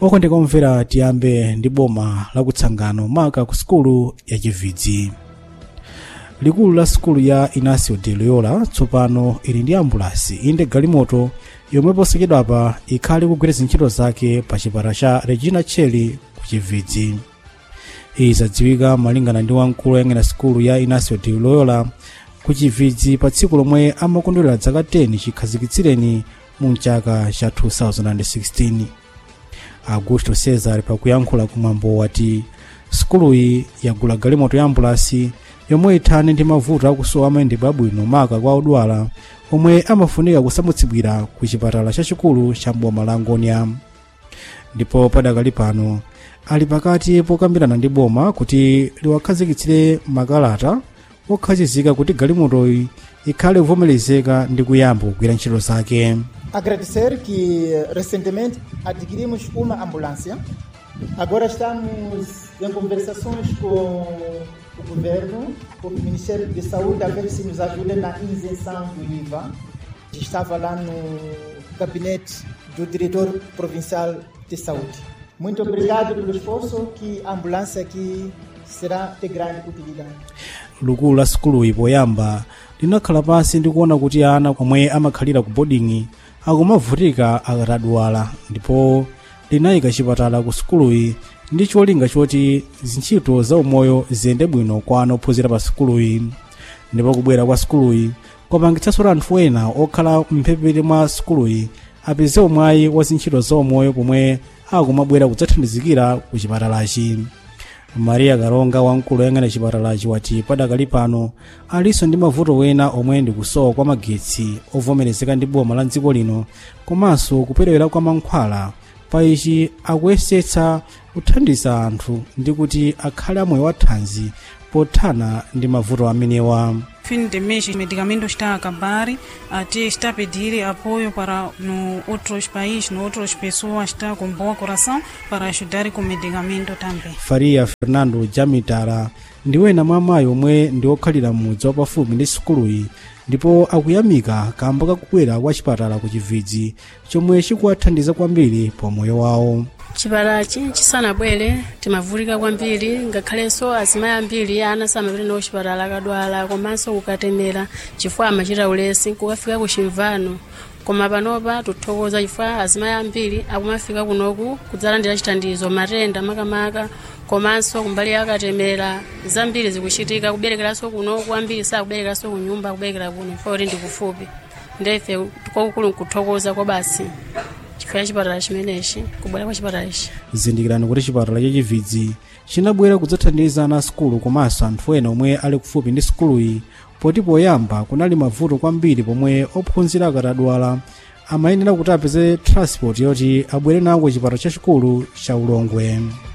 okondeka omvera tiyambe ndi boma la kutsangano maka ku sukulu ya chividzi likulu la sukulu ya inacio de loyola tsopano ili ndi ambulasi inde galimoto yomwe posachedwapa ikhale kugwiritsa ntchito zake pa chipata cha regina cheli ku chividzi izi zadziwika malingana ndi wamkulu woyang'anira sukulu ya inacio de loyola ku chividzi pa tsiku lomwe amakondwerera zaka 10 chikhazikitsireni mu chaka cha 2016 augusto cesar pakuyankhula kumwambo wati sukuluyi yagula galimoto ya ambulasi yomwe ithane ndi mavuto akusowa mayendedwe abwino maka kwa odwala omwe amafunika kusamutsidwira ku chipatala chachikulu cha mboma la ngonia ndipo padakali pano ali pakati pokambirana ndi boma kuti liwakhazikitsire makalata okhazikika kuti galimotoyi ikhale kuvomerezeka ndi kuyamba kugwira ntchito zake Agradecer que recentemente adquirimos uma ambulância. Agora estamos em conversações com o governo, com o Ministério de Saúde, a ver se nos ajuda na isenção do IVA. Estava lá no gabinete do diretor provincial de saúde. Muito obrigado pelo esforço que a ambulância aqui será de grande utilidade. likulu la sukuluyi poyamba linakhala pansi ndi kuona kuti ana omwe amakhalira ku bodingi akumavutika akatadwala ndipo linayika chipatala ku sukuluyi ndi cholinga choti zintchito za umoyo ziyende bwino kwa ana ophunzira pa sukuluyi ndipo kubwera kwa sukuluyi kwapangitsanso anthu ena okhala mphepete mwa sukuluyi apeze mwayi wa zintchito za umoyo pomwe akumabwera kudzathandizikira ku chipatalachi maria karonga wamkulu woyang'anira chipatalachi wati padakali pano alinso ndi mavuto wena omwe ndi kusowa kwa magetsi ovomerezeka ndi boma la dziko lino komanso kuperewera kwa mankhwala pa ichi akuyesetsa kuthandiza anthu ndi kuti akhale amoyo wathanzi pothana ndi mavuto amenewa fim de mês, o medicamento está a acabar, até está a pedir apoio para no outros países, no outras pessoas está com bom coração para ajudar com medicamento também. faria fernando jamitara ndi wena mwa amayi omwe ndi okhalira mudzi wapafupi ndi sukuluyi ndipo akuyamika kamba kakubwera kwa chipatala ku chividzi chomwe chikuwathandiza kwambiri pa moyo wawo chipatalachi chisanabwere timavulika kwambiri ngakhalenso azimayi ambiri ana samapita nawo chipatala akadwala komanso kukatemera chifukwa amachita ulesi kukafika ku chimvano koma panopa tikuthokoza chifukwa azimayi ambiri akumafika kunoku kudzalandira chithandizo matenda makamaka komanso kumbali yakatemera zambiri zikuchitika kuberekeranso kunoku ambiri sakuberekeranso kunyumba kuberekera kuno chifukwa kuti ndi kufupi ndefe kwakukulu nkuthokoza kwa basi chifukwa cha chipatala chimenechi kubwera kwa chipatala ichi zindikirani kuti chipatala cha chividzi chinabwera kudzathandiza ana sukulu komanso anthu ena omwe ali kufupi ndi sukuluyi poti poyamba kunali mavuto kwambiri pomwe ophunzira akatadwala amayenera kuti apeze transport yoti abwere nawo ku chipatala chachikulu cha ulongwe